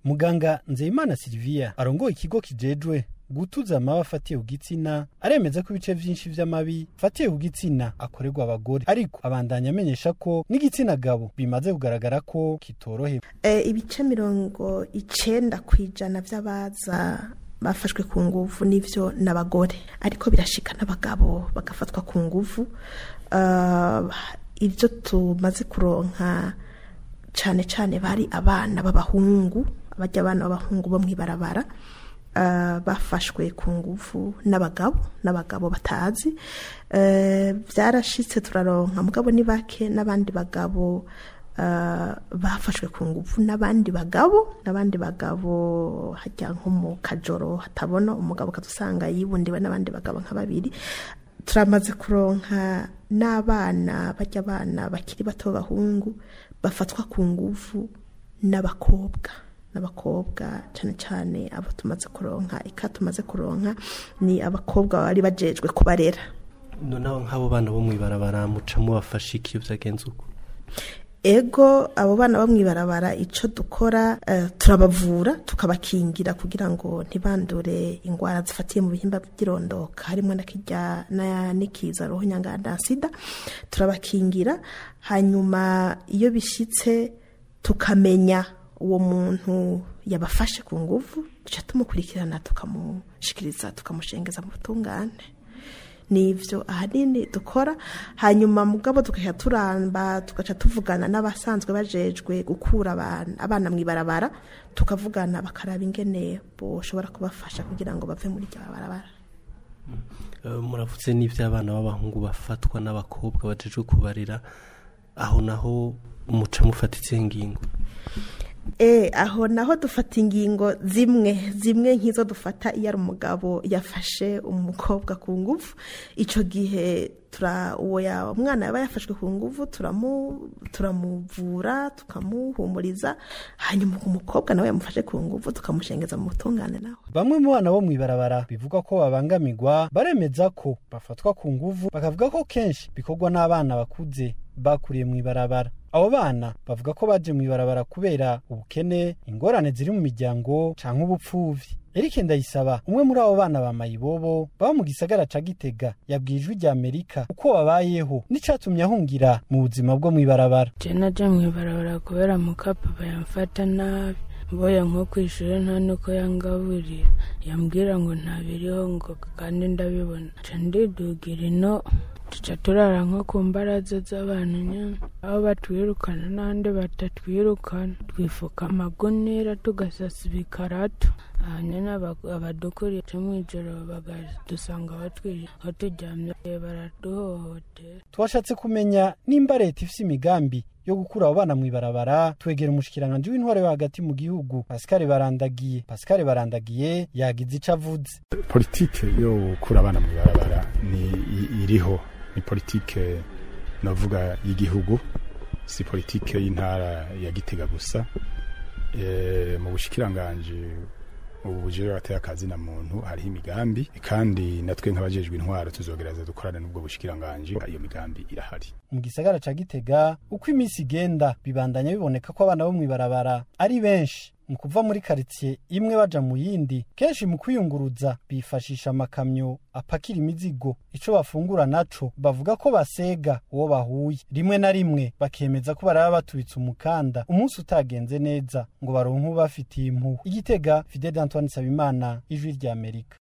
muganga nzeyimana silvia arongoye ikigo kijejwe gutuza amabi afatiye ku gitsina aremeza ko ibice vyinshi vy'amabi afatiye ku gitsina akorerwa abagore ariko abandanya amenyesha ko n'igitsina gabo bimaze kugaragara ko kitorohewe e, ibice mirongo icenda kw'ijana vy'abaza bafashwe ku nguvu n'ivyo n'abagore ariko birashika n'abagabo bagafatwa ku nguvu uh, ivyo tumaze kuronka cane cane bari abana b'abahungu abarya abana b'abahungu bo mw'ibarabara uh, bafashwe ku nguvu n'abagabo n'abagabo batazi byarashitse uh, turaronka mugabo ni bake n'abandi bagabo uh, bafashwe ku nguvu n'abandi bagabo n'abandi bagabo hajya nko mu kajoro hatabona umugabo ukadusanga yibundiwe n'abandi bagabo nka babiri turamaze kuronka n'abana bajya abana bakiri bato b'abahungu bafatwa ku nguvu n'abakobwa n'abakobwa cyane cyane abo tumaze kuronka ika tumaze kuronka ni abakobwa bari bajejwe kubarera noneho nk'abo bana bo mw'ibarabara mucamo bafashe iki iyo byagenze uko ego abo bana bo mw'ibarabara icyo dukora uh, turabavura tukabakingira kugira ngo ntibandure indwara zifatiye mu bihimba by'irondoka harimo na kijya n'ikiza roho nyanganda sida turabakingira hanyuma iyo bishyitse tukamenya uwo muntu yabafashe ku nguvu duca tumukurikirana tukamushikiriza tukamushengeza mu butungane nivyo ahanini dukora hanyuma mugabo tugaca turamba tugaca tuvugana n'abasanzwe bajejwe gukura abana abana mw'ibarabara tukavugana bakaraba ingene boshobora kubafasha kugira ngo bave muri iryo barabara muravutse n'ivy'abana b'abahungu bafatwa n'abakobwa bajejwe kubarira aho naho muca mufatitse ingingo e aho naho dufata ingingo zimwe zimwe nk'izo dufata iyo ari umugabo yafashe umukobwa ku nguvu icyo gihe uwo umwana yaba yafashwe ku nguvu turamuvura tukamuhumuriza hanyuma umukobwa nawe yamufashe ku nguvu tukamushengeza mu butungane nawe bamwe mu bana bo mw'ibarabara bivugwa ko babangamirwa baremeza ko bafatwa ku nguvu bakavuga ko kenshi bikorwa n'abana bakuze bakuriye mw'ibarabara abo bana bavuga ko baje mw'ibarabara kubera ubukene ingorane ziri mu miryango canke ubupfuvyi Eric Ndayisaba umwe muri abo bana ba Mayibobo baba mu gisagara ca Gitega yabwiye ijwi rya Amerika uko babayeho n'icatumye ahungira mu buzima bwo mw'ibarabara je naje mw'ibarabara kubera mukapapa yamfata nabi mboye nko kw'ishure nta nuko yangaburira yambwira ngo ntabiriho ngo kandi ndabibona ca ndidugira ino tuca turara nko ku mbaraza z'abantu nyine aho batwirukana n'ahandi batatwirukana twifuka amagunira tugasasa ibikarato hanyuma abadukuriye mu ijoro bakadusanga aho turyamye baraduhohotera twashatse kumenya nimba leta ifise imigambi yo gukura abo bana mw'ibarabara twegera umushikiranganji w'intware yo hagati mu gihugu Pascal Barandagiye Pascal Barandagiye yagize ico avuze politike yo gukura abana mw'ibarabara ni iriho ni politike navuga y'igihugu si politike y'intara ya Gitega gusa e, mu bushikiranganje ubu bujere bateye akazi na muntu hariho imigambi kandi natwe nk'abajejwe intwaro tuzogereza dukorana n'ubwo bushikiranganje iyo migambi irahari mu gisagara ca Gitega uko iminsi igenda bibandanya biboneka ko abana bo mw'ibarabara ari benshi mu kuva muri karitsiye imwe baja mu yindi kenshi mu kwiyunguruza bifashisha amakamyo apakira imizigo ico bafungura naco bavuga ko basega uwo bahuye rimwe na rimwe bakemeza ko baraba batubitse umukanda umunsi utagenze neza ngo baronke ubafitiye impuhwe igitega Fidel Antoine Sabimana ijwi rya Amerika